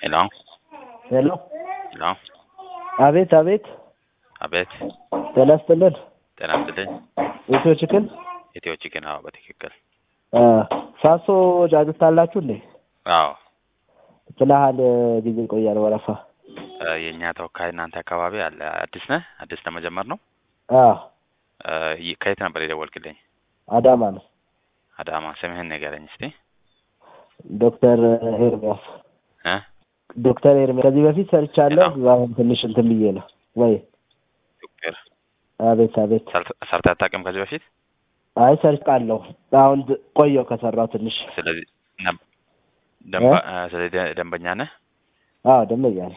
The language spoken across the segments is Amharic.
ሄሎ ሄሎ ሄሎ አቤት አቤት አቤት ጤና ይስጥልን ጤና ይስጥልኝ ኢትዮ ቺክን ኢትዮ ቺክን አዎ በትክክል አ፣ ሳሶ ጫጩት አላችሁ እንዴ አዎ ምን ያህል ጊዜ ይቆያል ወረፋ እ፣ የእኛ ተወካይ እናንተ አካባቢ አለ አዲስ ነህ አዲስ ለመጀመር ነው አ እ፣ ይ- ከየት ነበር የደወልክልኝ አዳማ ነው አዳማ ስምህን ንገረኝ እስቲ ዶክተር ኤርሚያስ እ ዶክተር ኤርሚያስ ከዚህ በፊት ሰርቻለሁ ሄሎ። አሁን ትንሽ እንትን ብዬ ነው ወይ ዶክተር አቤት አቤት ሰርተ- ሰርተህ አታውቅም ከዚህ በፊት አይ ሰርቻለሁ አሁን ድ- ቆየሁ ከሰራው ትንሽ ስለዚህ ነብ- ደንባ እ፣ ስለዚህ ደ- ደንበኛ ነህ አዎ ደንበኛ ነኝ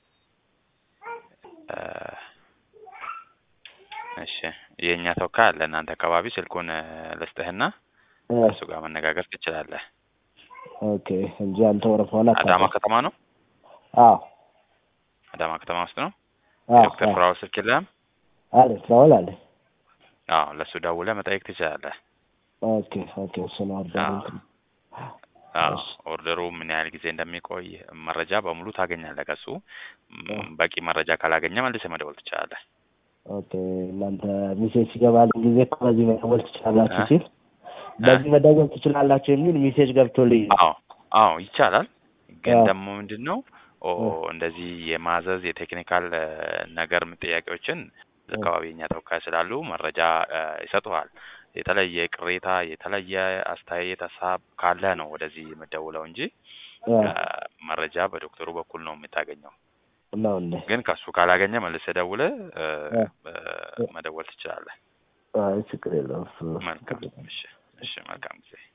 እ፣ እሺ የእኛ ተወካይ አለ እናንተ አካባቢ ስልኩን እ፣ ልስጥህና እ፣ ከእሱ ጋር መነጋገር ትችላለህ ኦኬ እንጂ አንተ ወረፋውን አዳማ አታውቅም ከተማ ነው አዎ አዳማ ከተማ ውስጥ ነው አዎ ዶክተር አዎ ፍራው ስልክ የለህም አለ ፍራውል አለ አዎ ለእሱ ደውለህ መጠየቅ ትችላለህ ኦኬ ኦኬ እሱ ነው አርዳር አዎ እንትን አዎ እሺ ኦርደሩ ምን ያህል ጊዜ እንደሚቆይ መረጃ በሙሉ ታገኛለህ ከሱ እ፣ ም፣ በቂ መረጃ ካላገኘ መልሰህ መደወል ትችላለህ ኦኬ እናንተ ሜሴጅ ሲገባልኝ ጊዜ እኮ በዚህ መደወል ትችላላችሁ እ ሲል እ በዚህ መደወል ትችላላችሁ የሚል ሜሴጅ ገብቶልኝ ነው። አዎ አዎ ይቻላል ግን አዎ ደግሞ ምንድን ነው ኦ እ፣ እንደዚህ የማዘዝ የቴክኒካል እ፣ ነገር ጥያቄዎችን እ፣ አካባቢ የኛ ተወካይ ስላሉ መረጃ እ፣ ይሰጡሃል የተለየ ቅሬታ የተለየ አስተያየት ሀሳብ ካለ ነው ወደዚህ የምደውለው እንጂ እ፣ እ፣ መረጃ በዶክተሩ በኩል ነው የምታገኘው ነው እንዴ? ግን ከሱ ካላገኘ መልሰህ ደውለህ እ፣ እ፣ እ፣ እ፣ መደወል ትችላለህ አይ ችግር የለውም እሱ መልካም እሺ እሺ መልካም ጊዜ